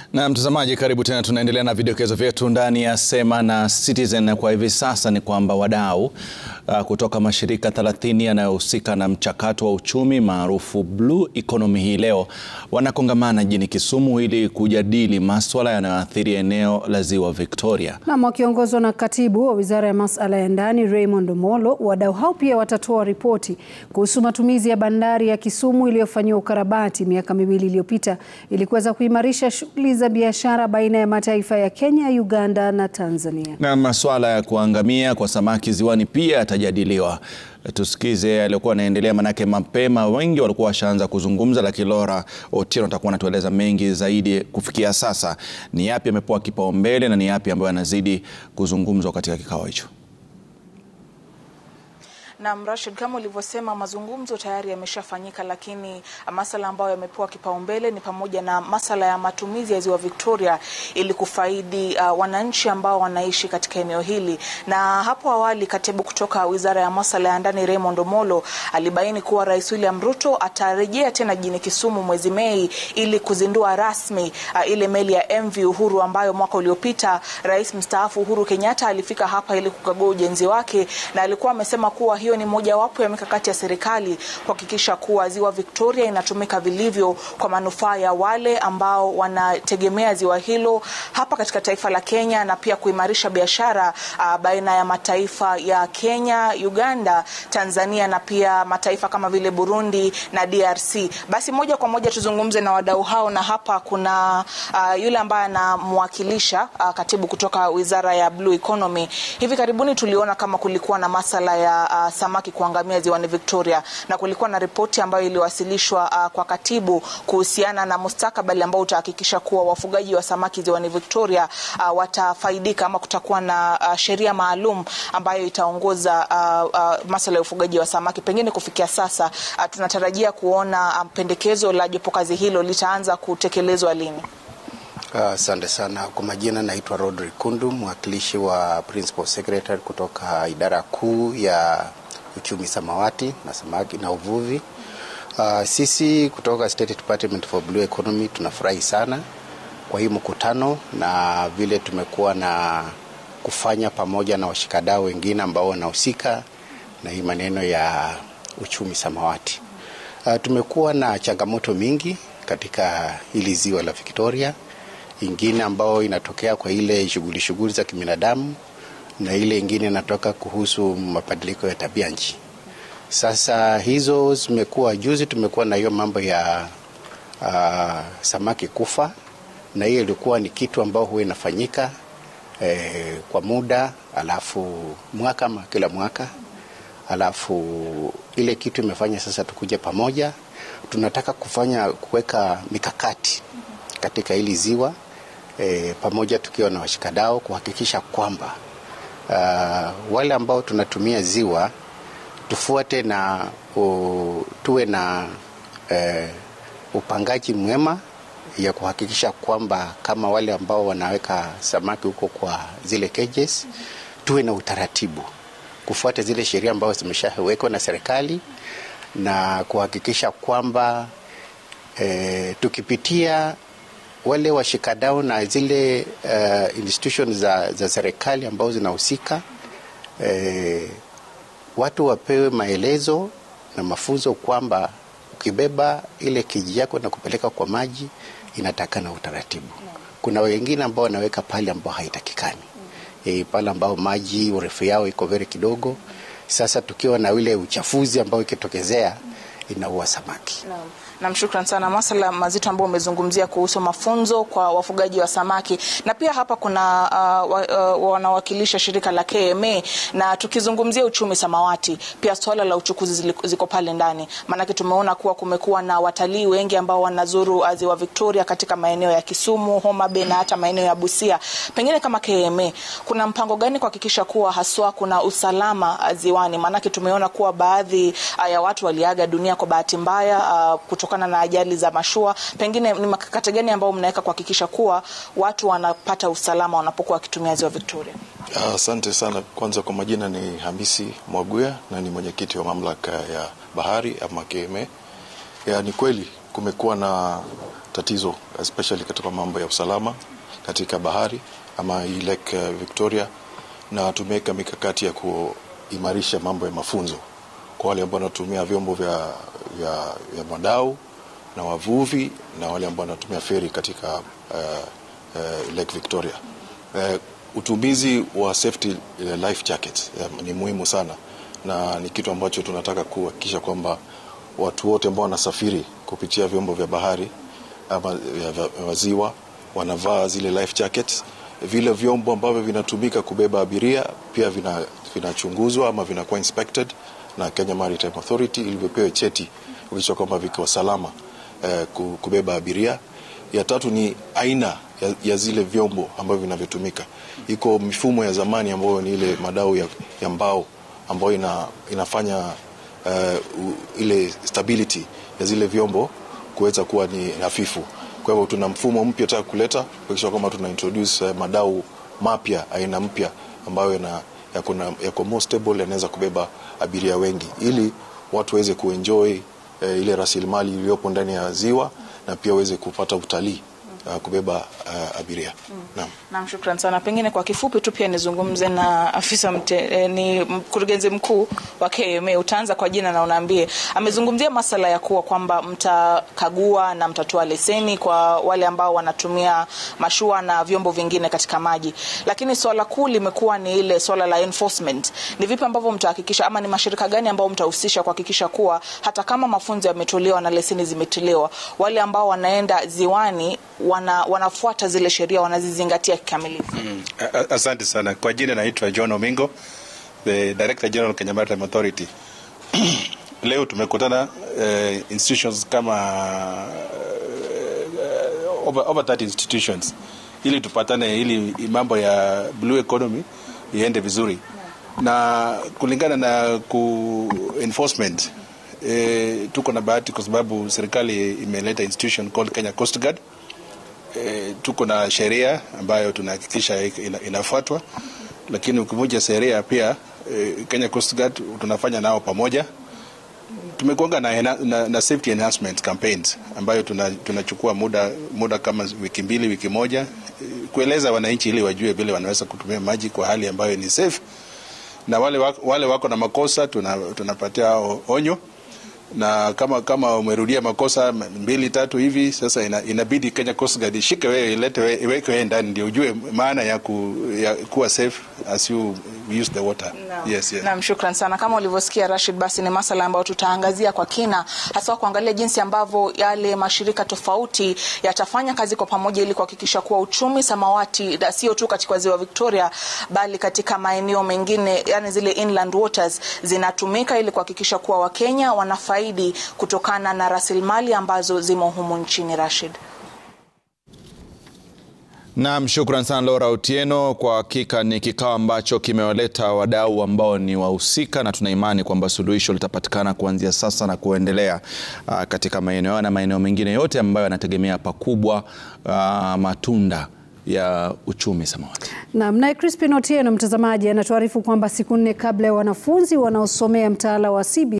Na mtazamaji, karibu tena. Tunaendelea na vidokezo vyetu ndani ya Sema na Citizen. Kwa hivi sasa ni kwamba wadau uh, kutoka mashirika 30 yanayohusika na mchakato wa uchumi maarufu Blue Economy hii leo wanakongamana jijini Kisumu ili kujadili maswala yanayoathiri eneo la Ziwa Victoria. Nam wakiongozwa na katibu wa Wizara ya Masuala ya Ndani Raymond Omolo, wadau hao pia watatoa ripoti kuhusu matumizi ya bandari ya Kisumu iliyofanyiwa ukarabati miaka miwili iliyopita ili kuweza kuimarisha shughuli za biashara baina ya mataifa ya Kenya, Uganda na Tanzania. Na masuala ya kuangamia kwa samaki ziwani pia yatajadiliwa. Tusikize yaliyokuwa yanaendelea, manake mapema wengi walikuwa washaanza kuzungumza, lakini Laura Otieno atakuwa anatueleza mengi zaidi. Kufikia sasa ni yapi yamepewa kipaumbele na ni yapi ambayo yanazidi kuzungumzwa katika kikao hicho? Na Rashid, kama ulivyosema, mazungumzo tayari yameshafanyika, lakini masala ambayo yamepewa kipaumbele ni pamoja na masala ya matumizi ya ziwa Victoria ili kufaidi uh, wananchi ambao wanaishi katika eneo hili. Na hapo awali katibu kutoka Wizara ya Masuala ya Ndani Raymond Omolo alibaini kuwa Rais William Ruto atarejea tena jijini Kisumu mwezi Mei ili kuzindua rasmi uh, ile meli ya MV Uhuru ambayo mwaka uliopita Rais mstaafu Uhuru Kenyatta alifika hapa ili kukagua ujenzi wake, na alikuwa amesema kuwa hiyo ni mojawapo ya mikakati ya serikali kuhakikisha kuwa ziwa Victoria inatumika vilivyo kwa manufaa ya wale ambao wanategemea ziwa hilo hapa katika taifa la Kenya na pia kuimarisha biashara uh, baina ya mataifa ya Kenya, Uganda, Tanzania na pia mataifa kama vile Burundi na DRC. Basi moja kwa moja tuzungumze na wadau hao, na hapa kuna uh, yule ambaye anamwakilisha uh, katibu kutoka Wizara ya Blue Economy. Hivi karibuni tuliona kama kulikuwa na masala ya uh, samaki kuangamia ziwani Victoria na kulikuwa na ripoti ambayo iliwasilishwa uh, kwa katibu kuhusiana na mustakabali ambao utahakikisha kuwa wafugaji wa samaki ziwani Victoria uh, watafaidika ama kutakuwa na uh, sheria maalum ambayo itaongoza uh, uh, masuala ya ufugaji wa samaki. Pengine kufikia sasa uh, tunatarajia kuona uh, pendekezo la jopo kazi hilo litaanza kutekelezwa lini? Asante uh, sana. Kwa majina naitwa Rodrick Kundu, mwakilishi wa Principal Secretary kutoka idara kuu ya uchumi samawati na samaki na uvuvi. Uh, sisi kutoka State Department for Blue Economy tunafurahi sana kwa hii mkutano na vile tumekuwa na kufanya pamoja na washikadau wengine ambao wanahusika na hii maneno ya uchumi samawati. Uh, tumekuwa na changamoto mingi katika hili ziwa la Victoria, ingine ambao inatokea kwa ile shughuli shughuli za kibinadamu na ile ingine inatoka kuhusu mabadiliko ya tabia nchi. Sasa hizo zimekuwa, juzi tumekuwa na hiyo mambo ya uh, samaki kufa, na hiyo ilikuwa ni kitu ambao huwa inafanyika eh, kwa muda alafu mwaka ama kila mwaka, alafu ile kitu imefanya sasa tukuje pamoja, tunataka kufanya kuweka mikakati katika hili ziwa eh, pamoja tukiwa na washikadau kuhakikisha kwamba uh, wale ambao tunatumia ziwa tufuate na uh, tuwe na uh, upangaji mwema ya kuhakikisha kwamba kama wale ambao wanaweka samaki huko kwa zile cages, tuwe na utaratibu kufuata zile sheria ambazo zimeshawekwa na serikali na kuhakikisha kwamba uh, tukipitia wale washikadau na zile uh, institutions za, za serikali ambao zinahusika eh, watu wapewe maelezo na mafunzo kwamba ukibeba ile kiji yako na kupeleka kwa maji inatakana utaratibu. Kuna wengine ambao wanaweka pale ambao haitakikani e, pale ambao maji urefu yao iko very kidogo. Sasa tukiwa na ile uchafuzi ambao ikitokezea inaua samaki. Naam. Nam, shukran sana. Masala mazito ambayo umezungumzia kuhusu mafunzo kwa wafugaji wa samaki na pia hapa kuna uh, uh, wanawakilisha shirika la KMA na tukizungumzia uchumi samawati, pia swala la uchukuzi ziko pale ndani, maanake tumeona kuwa kumekuwa na watalii wengi ambao wanazuru ziwa Victoria katika maeneo ya Kisumu, Homa Bay na hata maeneo ya Busia. Pengine kama KMA, kuna mpango gani kuhakikisha kuwa haswa kuna usalama ziwani? Maanake tumeona kuwa baadhi uh, ya watu waliaga dunia kwa bahati mbaya uh, kutokana na ajali za mashua. Pengine ni mikakati gani ambayo mnaweka kuhakikisha kuwa watu wanapata usalama wanapokuwa wakitumia ziwa Victoria? Asante uh, sana. Kwanza kwa majina ni Hamisi Mwaguya na ni mwenyekiti wa mamlaka ya bahari ama KMA. Ya, ni kweli kumekuwa na tatizo especially katika mambo ya usalama katika bahari ama hii Lake uh, Victoria, na tumeweka mikakati ya kuimarisha mambo ya mafunzo kwa wale ambao wanatumia vyombo vya, vya, vya madau na wavuvi na wale ambao wanatumia feri katika uh, uh, Lake Victoria. Uh, utumizi wa safety uh, life jackets uh, ni muhimu sana na ni kitu ambacho tunataka kuhakikisha kwamba watu wote ambao wanasafiri kupitia vyombo vya bahari ama vya ziwa wanavaa zile life jackets. Vile vyombo ambavyo vinatumika kubeba abiria pia vinachunguzwa vina ama vinakuwa inspected na Kenya Maritime Authority ili vipewe cheti kuhakikisha kwamba viko salama eh, kubeba abiria. Ya tatu ni aina ya, ya zile vyombo ambavyo vinavyotumika. Iko mifumo ya zamani ambayo ni ile madau ya, ya mbao ambayo ina, inafanya uh, ile stability ya zile vyombo kuweza kuwa ni hafifu. Kwa hivyo tuna mfumo mpya taka kuleta kuhakikisha kwamba tuna introduce uh, madau mapya aina mpya ambayo yana yako, yako more stable yanaweza kubeba abiria wengi ili watu waweze kuenjoy uh, ile rasilimali iliyopo ndani ya ziwa na pia waweze kupata utalii uh, kubeba uh, abiria. Mm. Naam. Naam, shukran sana. Pengine kwa kifupi tu pia nizungumze na afisa mte, eh, ni mkurugenzi mkuu wa KMA. Utaanza kwa jina na unaambie, amezungumzia masala ya kuwa kwamba mtakagua na mtatoa leseni kwa wale ambao wanatumia mashua na vyombo vingine katika maji, lakini swala kuu limekuwa ni ile swala la enforcement. Ni vipi ambavyo mtahakikisha ama ni mashirika gani ambao mtahusisha kuhakikisha kuwa hata kama mafunzo yametolewa na leseni zimetolewa, wale ambao wanaenda ziwani wana, wanafuata zile sheria wanazizingatia kikamilifu. Mm. Asante sana. Kwa jina naitwa John Omingo, the Director General Kenya Maritime Authority. Leo tumekutana uh, institutions kama uh, over, over 30 institutions ili tupatane ili mambo ya blue economy iende vizuri na kulingana na ku enforcement eh, tuko na bahati kwa sababu serikali imeleta institution called Kenya Coast Guard E, tuko na sheria ambayo tunahakikisha ina, inafuatwa, lakini ukivunja sheria pia e, Kenya Coast Guard tunafanya nao pamoja. Tumekuanga na, na, na safety enhancement campaigns ambayo tunachukua tuna muda, muda kama wiki mbili wiki moja e, kueleza wananchi ili wajue vile wanaweza kutumia maji kwa hali ambayo ni safe, na wale wako, wale wako na makosa tunapatia tuna onyo na kama kama umerudia makosa mbili tatu hivi sasa, ina, inabidi Kenya Coast Guard ishike wewe ilete wewe iweke wewe ndani ndio ujue maana ya, ku, ya kuwa safe as you use the water. No. Yes, yes. Naam, shukran sana. Kama ulivyosikia Rashid, basi ni masala ambayo tutaangazia kwa kina, hasa kuangalia jinsi ambavyo yale mashirika tofauti yatafanya kazi kwa pamoja ili kuhakikisha kuwa uchumi samawati sio tu katika ziwa Victoria bali katika maeneo mengine, yani zile inland waters zinatumika ili kuhakikisha kuwa Wakenya wanafaidi kutokana na rasilimali ambazo zimo humu nchini. Rashid. Naam, shukran sana Laura Otieno. Kwa hakika ni kikao ambacho kimewaleta wadau ambao ni wahusika, na tuna imani kwamba suluhisho litapatikana kuanzia sasa na kuendelea uh, katika maeneo hayo na maeneo mengine yote ambayo yanategemea pakubwa uh, matunda ya uchumi samawati. Naam, naye Crispin Otieno mtazamaji anatuarifu kwamba siku nne kabla ya wanafunzi wanaosomea mtaala wa CBC